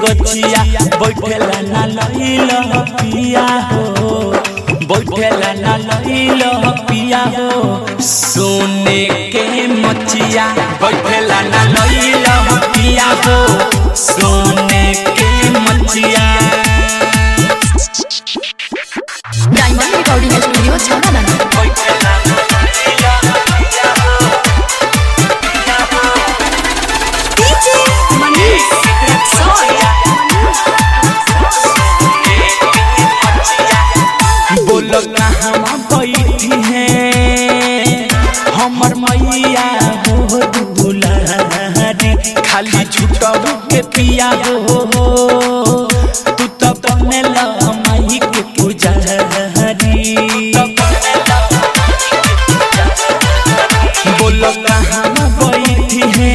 गछिया बैठेला ना लइल पिया हो बैठेला ना लइल पिया हो सोने के मचिया बैठेला ना लइल पिया हो सोने के मचिया diamond recording studio Chhawra DJ Manish बोलो कहाँ बैठी है हमर मैया हो दुलारी खाली छुटबू के पिया हो तू तो बनेल माई के पुजारी बोलो कहाँ बैठी है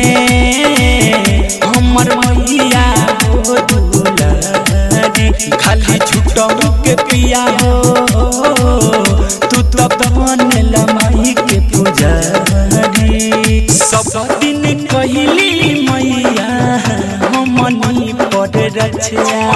हमर मैया हो दुलारी खाली छुटबू के पिया हो तू तो बनेल माई के पुजारी सब दिन कहली मैया हमनी पड़ रचिया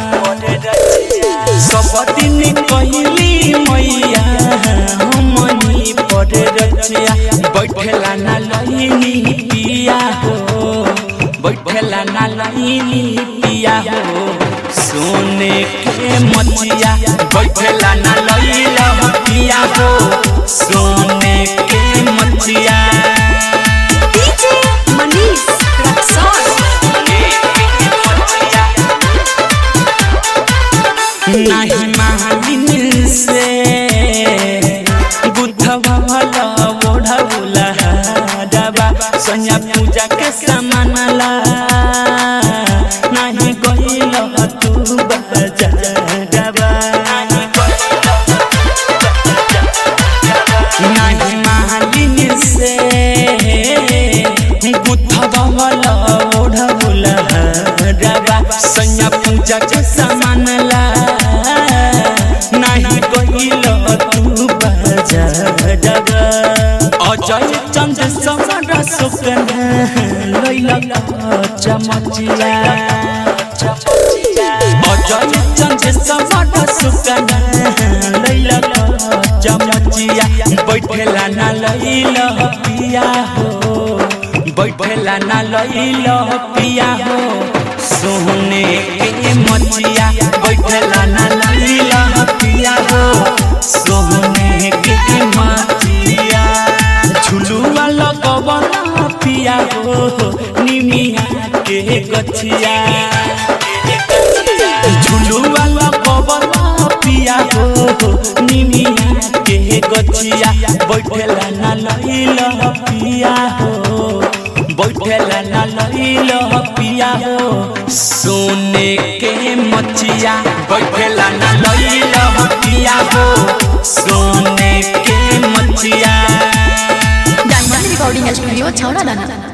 सब दिन कहली मैया हमनी पड़ रचिया बैठेला ना लइनी पिया हो बैठेला ना लइनी पिया हो सोने के मचिया बैठेला ना लइला पिया हो सोने के मचिया डीजे मनीष रक्सौल नाही मालिन से बुद्धवा भला ओढ़ौला डबा सैया पूजा के सामान ला नाही गइल तू बजा डबा नाही मालिन से बुद्धवा भला ओढ़ौला डबा सैया पूजा के सामान ला नाही गइल तू बजा डबा अजय चंद्र समर सुकन लैला चमचिया अजय चंद्र समर सुकन लैला चमचिया बैठेला ना लैल पिया हो बैठेला ना लैल पिया हो सोने के मचिया बैठेला ना लैल पिया हो सोने के मचिया झुलुआ लगवला पिया हो निमिया के गछिया झुलुआ लगवला पिया हो निमिया के गछिया बैठेला ना लइल पिया हो बैठेला ना लइल पिया हो सोने के मचिया बैठेला ना लइल पिया हो सोने के मचिया डायमंड रिकॉर्डिंग स्टूडियो छावड़ा